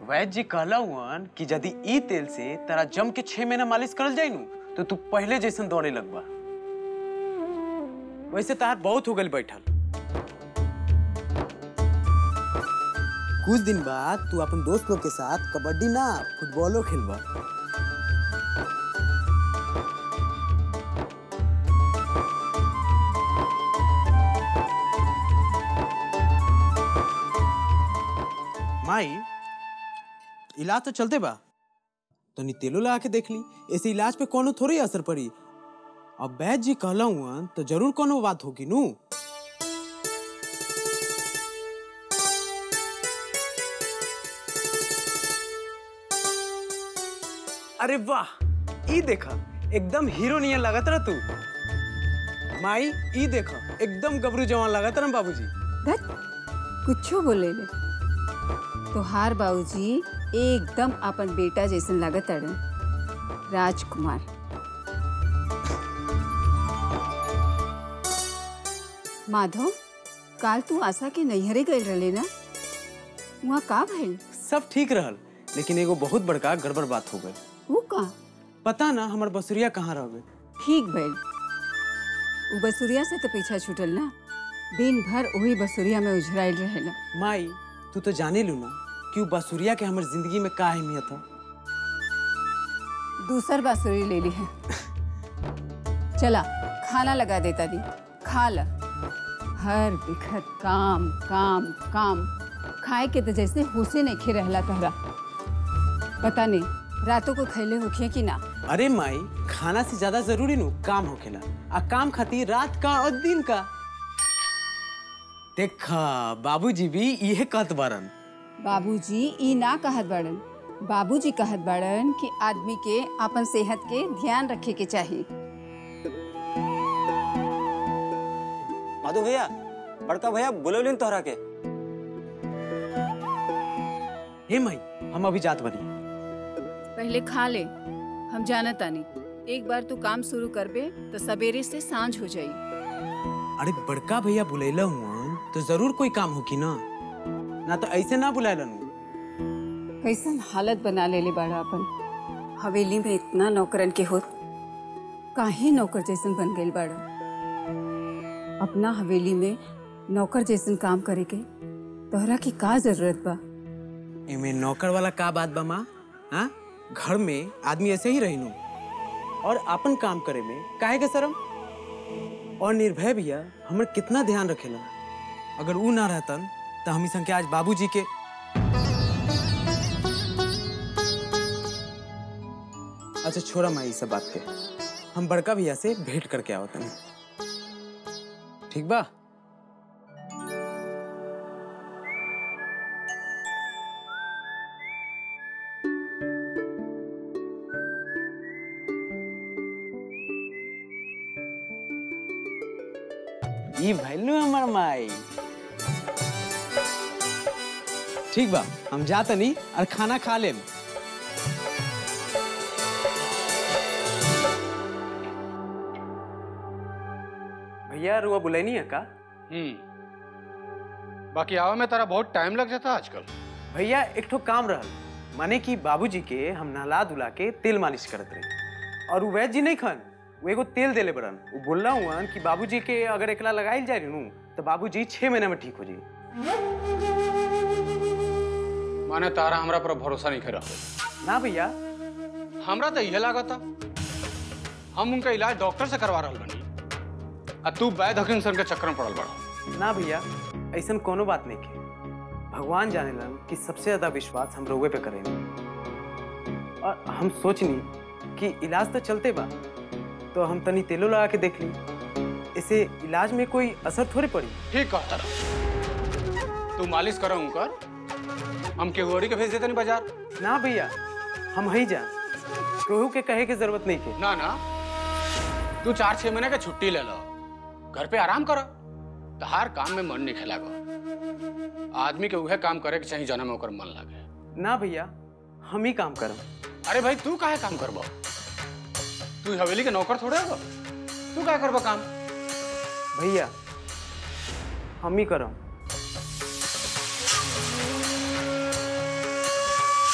वैद्य जी कहला हुअन कि यदि ई तेल से तेरा जम के छह महीना मालिश करल जाई नु तो तू पहले जैसन दौड़े लगबा वैसे तार बहुत हो गई बैठल कुछ दिन बाद तू अपन दोस्त लोग के साथ कबड्डी ना फुटबॉलो खेलबा माई इलाज तो चलते बा तो नी तेलो लगा के देख ली ऐसे इलाज पे कोनो थोड़ी असर पड़ी अब वैद्य जी कहला हुआ तो जरूर कोनो बात होगी नू अरे वाह ई देखा एकदम हीरो नियन लागत रहा तू माई ई देखा एकदम गबरू जवान लागत रहा बाबूजी धत कुछो बोले ले तोहार बाबूजी एकदम अपन बेटा जैसन लागत अड़न राजकुमार माधव काल तू आशा के नैहरे गए रहे ना वहाँ का भइल सब ठीक रहल लेकिन एगो बहुत बड़का गड़बड़ बात हो गई वो का पता ना हमर बसुरिया कहाँ रह गए ठीक भइल उ बसुरिया से तो पीछा छूटल ना दिन भर वही बसुरिया में उझराइल रहेला माई तू तो जाने लू ना कि उ बसुरिया के हमर जिंदगी में का अहमियत है दूसर बांसुरी ले ली है चला खाना लगा देता दी खा ल हर बिखत काम काम काम खाए के तो जैसे होशे नहीं खे रहला तहरा पता नहीं रातों को खैले होखिए कि ना अरे माई खाना से ज्यादा जरूरी नु काम होखेला आ काम खातिर रात का और दिन का देखा बाबूजी भी इहे कहत बारन बाबूजी ई ना कहत बाड़न बाबूजी कहत बाड़न कि आदमी के अपन सेहत के ध्यान रखे के चाहिए माधु भैया बड़का भैया बोलोलिन तोहरा के हे माई हम अभी जात बनी पहले खा ले हम जाना तानी एक बार तू काम शुरू करबे तो सवेरे से सांझ हो जाई अरे बड़का भैया बुलैला हुआ तो जरूर कोई काम होगी ना ना तो ऐसे ना बुलायलन कैसन हालत बना लेले बाड़ा अपन हवेली में इतना नौकरन के होत काहे नौकर जैसन बन गइल बाड़ा अपना हवेली में नौकर जैसन काम करे के तोहरा की का जरूरत बा एमे नौकर वाला का बात बा माँ हाँ घर में आदमी ऐसे ही रही और अपन काम करे में काहे के शरम और निर्भय भैया हमर कितना ध्यान रखेला अगर ऊ ना रहतन तो हम संख्या आज बाबूजी के अच्छा छोड़ा माई सब बात के हम बड़का भैया से भेंट करके आवत हनी ठीक बा ई भैलू हमर माई ठीक बा हम जातनी और खाना खा लेम भैया रुआ बुलैनी है का हम्म बाकी आवा में तारा बहुत टाइम लग जाता आजकल भैया एक ठो काम रहल माने कि बाबूजी के हम नहला धुला के तेल मालिश करत रहे और उ वैद्य जी नहीं खन वो एगो तेल देले बड़न वो बोलना हुआ कि बाबूजी के अगर एकला लगाइल जाए नु तो बाबूजी छह महीने में ठीक हो जाए माने तारा हमरा पर भरोसा नहीं करा ना भैया हमरा तो यह लागता हम उनका इलाज डॉक्टर से करवा रहल बनी आ तू वैद हकीम सन के चक्कर में पड़ल बड़ा ना भैया ऐसा कोनो बात नहीं के भगवान जाने लन कि सबसे ज्यादा विश्वास हम रोगे पे करेंगे और हम सोचनी कि इलाज तो चलते बा तो हम तनी तेलो लगा के देख ली इसे इलाज में कोई असर थोड़ी पड़ी ठीक कहता रहा तू मालिश करो उनकर हम केहुअरी के भेज देते नहीं बाजार ना भैया हम ही जा केहू के कहे की जरूरत नहीं के ना ना तू चार छह महीने के छुट्टी ले लो घर पे आराम करो तो हर काम में मन नहीं खेलागो आदमी के उहे काम करे के चाहिए जना में ओकर मन लगे ना भैया हम ही काम करम अरे भाई तू काहे काम करबो तू हवेली के नौकर थोड़े हो तू क्या करबो काम भैया हम ही करम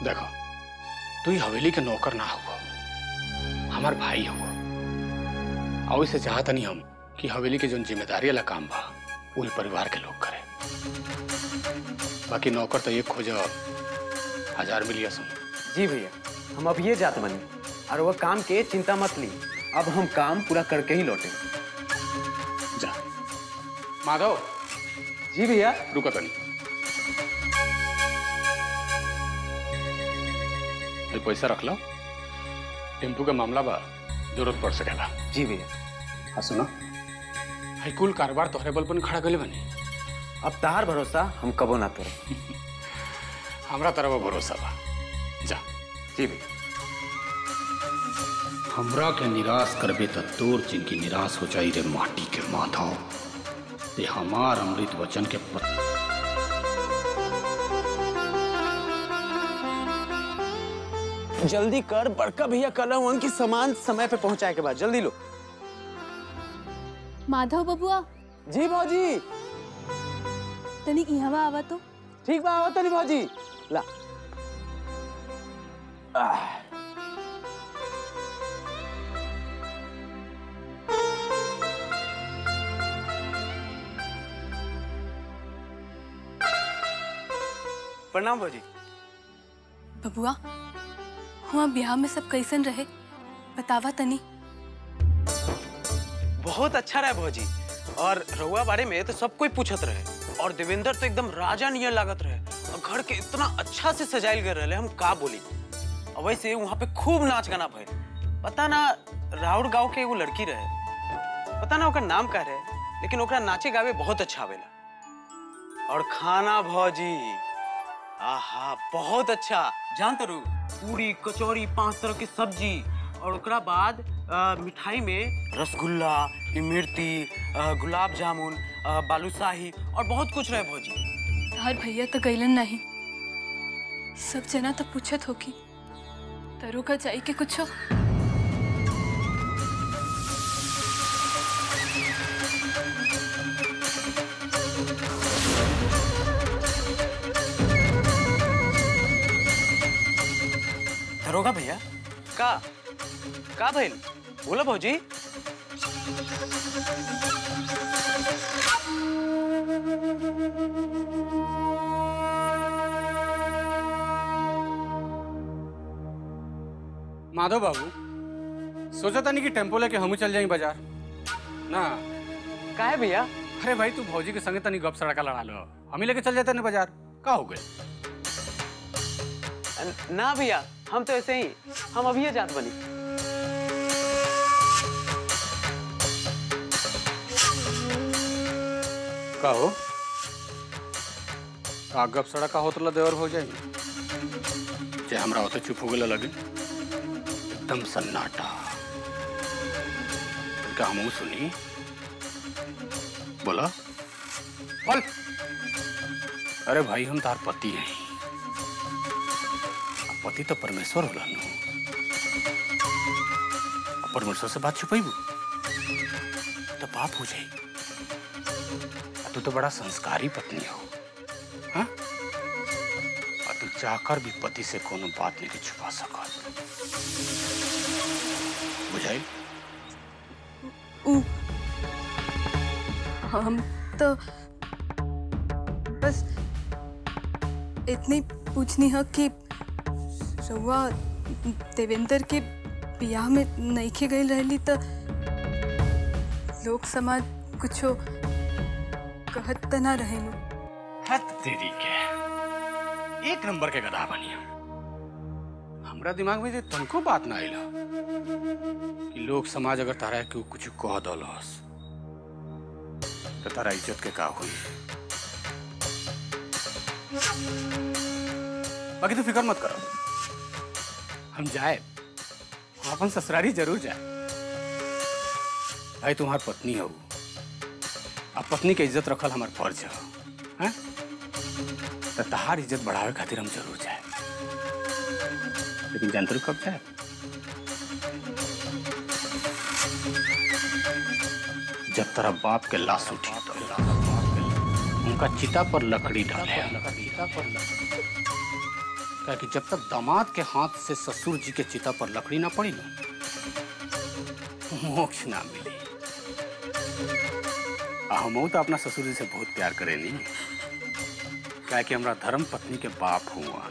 देखो तू ही हवेली के नौकर ना हुआ हमार भाई हुआ और इसे चाहता नहीं हम कि हवेली के जो जिम्मेदारी वाला काम बा वही परिवार के लोग करे बाकी नौकर तो एक खोज हजार मिलिया सुन जी भैया हम अब ये जात बनी और वह काम के चिंता मत ली अब हम काम पूरा करके ही लौटे जा माधव जी भैया रुको तनी ये पैसा रख लो टेम्पू का मामला बा जरूरत पड़ सकेला जी भैया हाँ सुनो हाई कुल कारोबार तोहरे बल पर खड़ा गले बनी अब तहार भरोसा हम कबो ना तोड़े हमरा तरफ भरोसा बा जा जी भैया हमरा के निराश करबे त तोर जिनकी निराश हो जाई रे माटी के माधव ते हमार अमृत वचन के पत... जल्दी कर बड़का भैया कल उनकी सामान समय पे पहुंचाए के बाद जल्दी लो माधव बबुआ जी भौजी तनी इहवा आवा तो ठीक बा आवत नहीं भौजी ला आह, प्रणाम भौजी बबुआ हुआ ब्याह में सब कैसन रहे बतावा तनी बहुत अच्छा रहा भौजी और रहुआ बारे में तो सब कोई पूछत रहे और देवेंद्र तो एकदम राजा नियर लागत रहे और घर के इतना अच्छा से सजाइल गए रहे हम का बोली और वैसे वहाँ पे खूब नाच गाना भइल पता ना राउर गांव के एगो लड़की रहे पता ना ओकर नाम का रहे लेकिन ओकरा नाचे गावे बहुत अच्छा आवेला और खाना भौजी आहा बहुत अच्छा जानते रू पूरी कचौरी पांच तरह की सब्जी और ओकरा बाद अ, मिठाई में रसगुल्ला इमरती अ, गुलाब जामुन अ, बालूशाही और बहुत कुछ रहे भौजी तोहर भैया तो गईलन नहीं सब जना तो पूछत होगी तरू का जाई के कुछ दरोगा भैया का का भइल बोला भौजी माधव बाबू सोचा था नहीं कि टेम्पो लेके हम चल जाए बाजार ना का है भैया अरे भाई तू भौजी के संगे तनी गप सड़का लड़ा लो हम ही लेके चल जाते ना बाजार का हो गए न- ना भैया हम तो ऐसे ही हम अभी ये जात बनी का हो का गप सड़का होत ला देवर हो जाए जे हमरा होते चुप हो गए लगे एकदम सन्नाटा का हम सुनी बोला बोल अरे भाई हम तार पति हैं अब पति तो परमेश्वर होला नु अब परमेश्वर से बात छुपाइबू तो पाप हो जाई और तू तो बड़ा संस्कारी पत्नी हो हाँ? और तू चाहकर भी पति से कोनो बात नहीं छुपा सकत बुझाई ऊ हम तो बस इतनी पूछनी है कि रउआ देवेंद्र के बियाह में नईखे गई रहली तो लोक समाज कुछो कहत त ना रहेलू हद तेरी के एक नंबर के गधा बनी हम हमरा दिमाग में जे तनको बात ना आइला कि लोग समाज अगर तारा के कुछ कह दलस तो तारा इज्जत के का हुई बाकी तू फिक्र मत करो हम जाए हम अपन ससुरारी जरूर जाए भाई तुम्हार पत्नी हो अब पत्नी के इज्जत रखल हमार फर्ज है हैं? तो तहार इज्जत बढ़ावे खातिर हम जरूर जाए लेकिन जानते हो कब जाए जब तेरा बाप के लाश उठी तो उनका चिता पर लकड़ी डाले चिता पर ताकि जब तक दामाद के हाथ से ससुर जी के चिता पर लकड़ी ना पड़ी ना मोक्ष ना मिले आ हमहू तो अपना ससुर जी से बहुत प्यार करे नहीं क्या कि हमरा धर्म पत्नी के बाप हुआ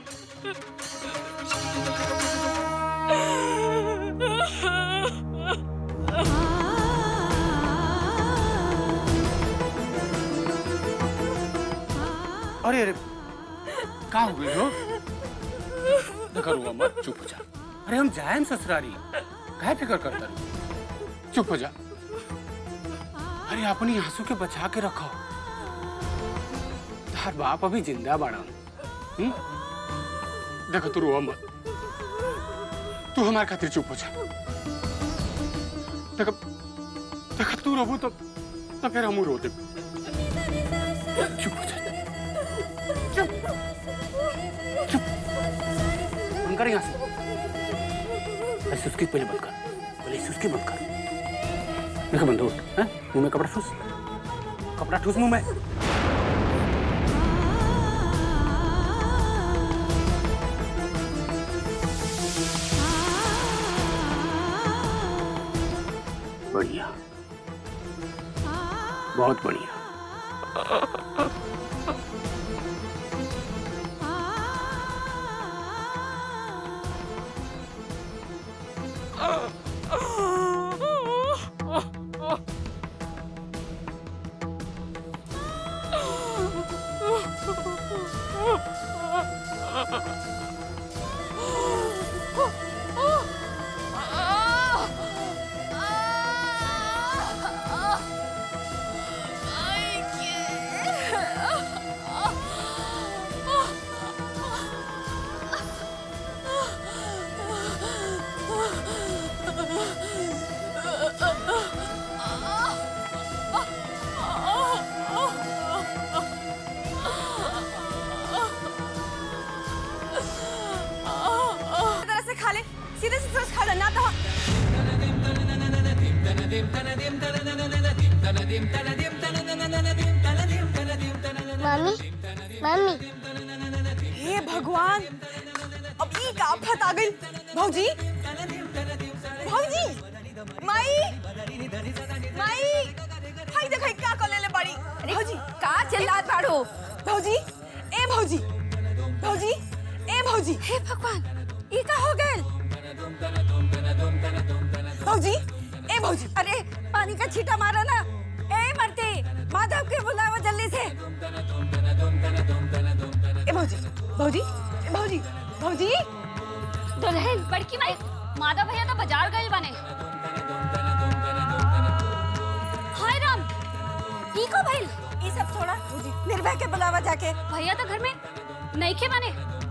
अरे अरे का हो गई हो देखो रुआ मत चुप हो जा अरे हम जाए ससुरारी काहे फिक्र करता रही? चुप हो जा अरे अपनी आंसू के बचा के रखो तार बाप अभी जिंदा बाड़ा हम्म? देखो तू रुआ मत तू हमारे खातिर चुप हो जा देखो देखो तू रोबू तो तो फिर हम रो दे चुप हो जा चुप चुप बंद कर यहाँ से अरे सुस्की पहले बंद कर पहले सुस्की बंद कर देखो बंदूक हैं मुंह में कपड़ा ठूस कपड़ा ठूस मुंह में बढ़िया बहुत बढ़िया तरह से खा ले सीधे से सोच खा ले ना तो मम्मी मम्मी हे भगवान अब ई का आफत आ गई भौजी भौजी माई माई हाय देख का कर लेले बड़ी भौजी का चिल्लात बाड़ो भौजी ए भौजी भौजी ए भौजी हे भगवान ई का हो गए भौजी ए भौजी अरे पानी का छींटा मारा ना ए मरते माधव के बुलावा जल्दी से ए भौजी भौजी ए भौजी भौजी दुल्हन बड़की माई माधव भैया तो बाजार गए बने हाय राम ई को भइल ई सब छोड़ा निर्भय के बुलावा जाके भैया तो घर में नहीं खे बने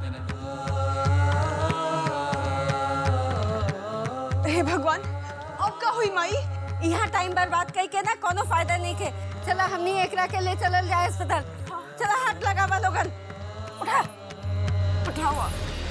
हे भगवान अब का हुई माई यहाँ टाइम बर्बाद कई के ना कोनो फायदा नहीं के चला हमनी एकरा के ले चलल जाए अस्पताल चला हाथ लगावा लोगन उठा उठाओ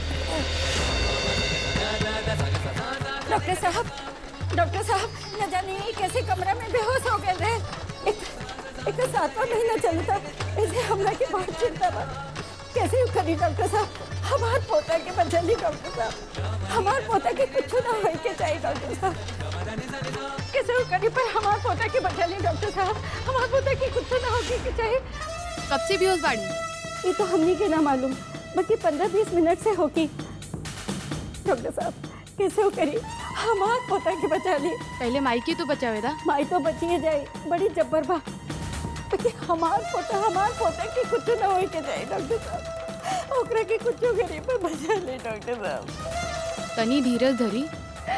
डॉक्टर साहब डॉक्टर साहब न जाने ये कैसे कमरा में बेहोश हो गए रहे एक एक तो सातवां महीना चलता ऐसे हमरा के बहुत चिंता बा कैसे यू करी डॉक्टर साहब हमार पोता के बचली डॉक्टर साहब हमार पोता के कुछ ना होए के चाहिए डॉक्टर साहब कैसे यू करी पर हमार पोता के बचली डॉक्टर साहब हमार पोता के कुछ ना होके के चाहिए कब से भी उस बाड़ी ये तो हमनी के ना मालूम बाकी पंद्रह बीस मिनट से होगी डॉक्टर साहब कैसे हो करी हमार पोता के बचा ली पहले माई तो बचावे था माई तो बचिए जाए बड़ी जब्बर बा बाकी हमार पोता हमार पोता के कुछ ना होए के जाए डॉक्टर साहब ओकरा के कुछ गरीब पर बचा ले डॉक्टर साहब तनी धीरज धरी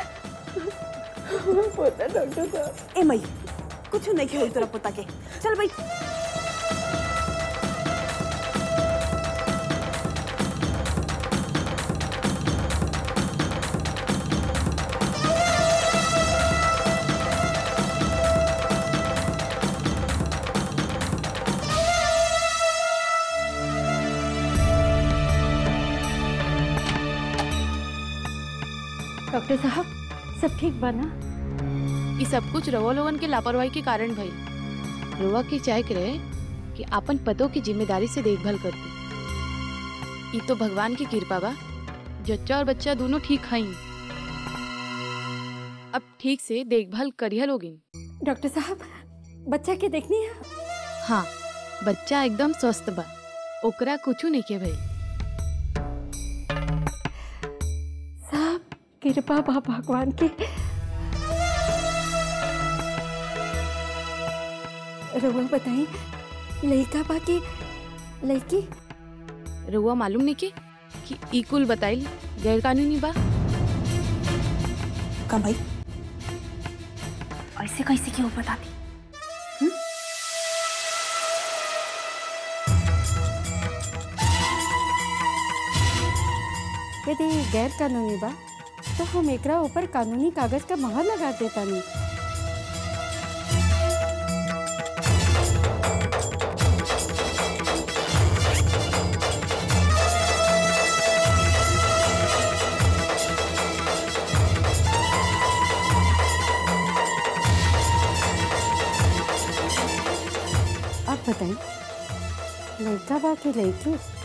हमार पोता डॉक्टर साहब ए मई कुछ नहीं खेल तेरा पोता के चल भाई डॉक्टर साहब सब ठीक बना ये सब कुछ रवा लोगन के लापरवाही के कारण भइल रवा के चाहे के रहे कि अपन पतों की जिम्मेदारी से देखभाल करती ई तो भगवान की कृपा बा जच्चा और बच्चा दोनों ठीक हईन अब ठीक से देखभाल करिया लोगिन डॉक्टर साहब बच्चा के देखनी है हाँ बच्चा एकदम स्वस्थ बा ओकरा कुछू नहीं के भइल साहब कृपा बा भगवान के रउआ बताई लड़का बा कि लड़की रउआ मालूम नहीं के कि ई कुल बताइल गैर कानूनी बा का भाई ऐसे कैसे क्यों बताती यदि गैर कानूनी बा तो हम एकरा ऊपर कानूनी कागज का मोहर लगा देता नहीं आप बताइए लड़का बा कि लड़की